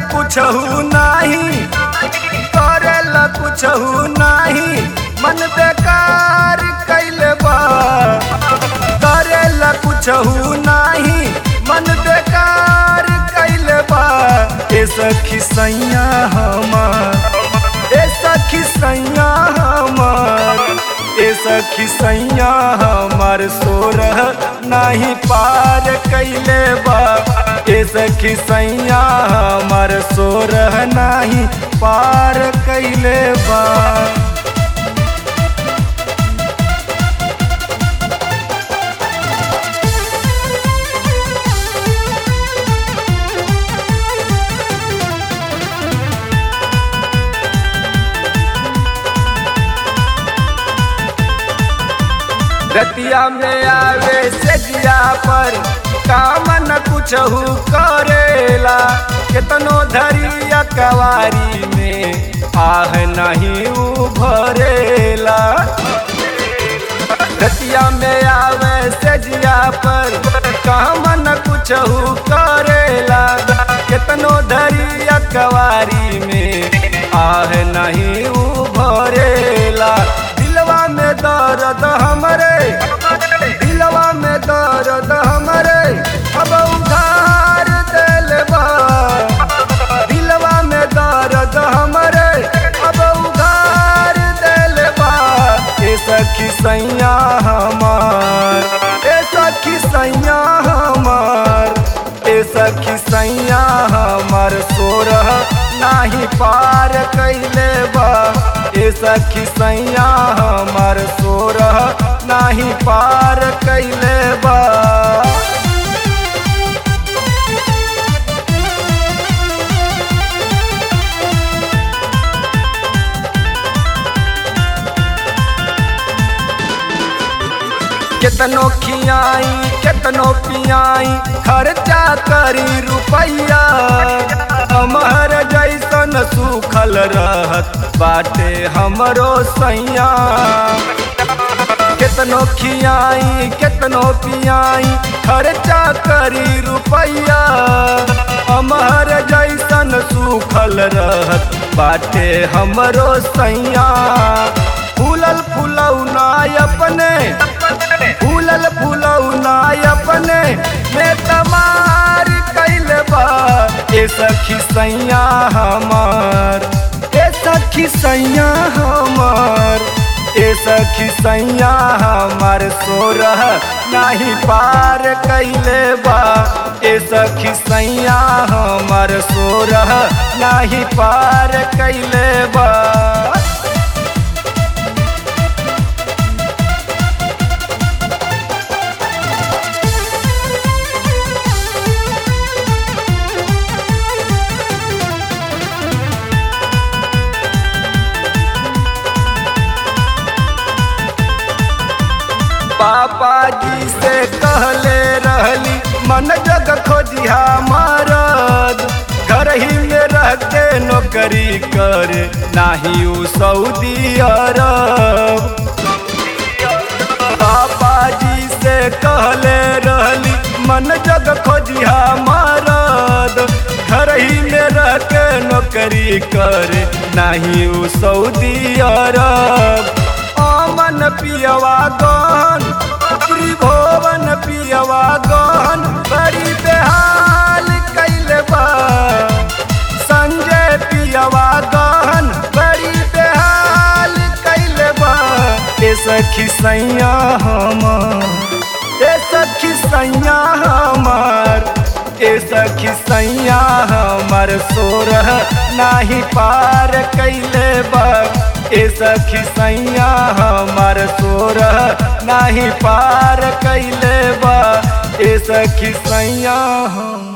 कुछहू नाही करेला कुछहू नाही मन बेकार कैले बा करेला कुछहू नाही मन बेकार कैले बा ए सखी सैया हमार ए सखी सैया हमार ए सखी सैया हमार सोरह नाही पार कैले बा ए सखी सैया हमार सोरह नाही पार कैले बा रतिया में आवे सेजिया पर काम न कुछहू करेला केतनो धरिया कवारी में आह नहीं उभरेला रतिया में आवे सेजिया पर काम न कुछहू करेला केतनो धरिया कवारी में आह नहीं उभरेला दिलवा में दर्द हमरे दिलवा में दर्द हमरे अब उधार दिल बा दिलवा में दर्द हमरे अब उधार दिल बा ए सखी सैया हमार ए सखी सैया हमार ए सखी सैया हमार सोरह नाही पार कैले बा ए सखी सैया हमार सोरह नाही पार कैले बा केतनो खियाई केतनो पियाई खर्चा करी रुपैया हमार जैसन सुखल रहत बाटे हमरो सैया केतनो खियाई केतनो पियाई खर्चा करी रुपैया हमार जैसन सुखल रहत बाटे हमरो सैया फूलल फुलौना अपने फूलल फुलौना अपने में तमार कैल बा ए सखी सैया हमार ए सखी सैया हमार ए सखी सैया हमार सोरह नाही पार कैले बा ए सखी सैया हमार सोरह नाही पार कैले बा पापा जी से कहले रहली मन जग खोजिया मारद घर ही में रह के नौकरी करे नाही उ सऊदी अरब पापा जी से कहले रहली मन जग खोजिया मारद घर ही में रह के नौकरी करे नाही उ सऊदी अरब आमन पियवा गहन त्रिभुवन पियवा गहन बड़ी बेहाल कैले बा संजय पियवा गहन बड़ी बेहाल कैले बा ए सखी सैया हमार ए सखी सैया हमार ए सखी सैया हमार सोरह नाही पार कैले बा ए सखी सैया हमार सोरह नाही पार कैले बा ए सखी सैया हम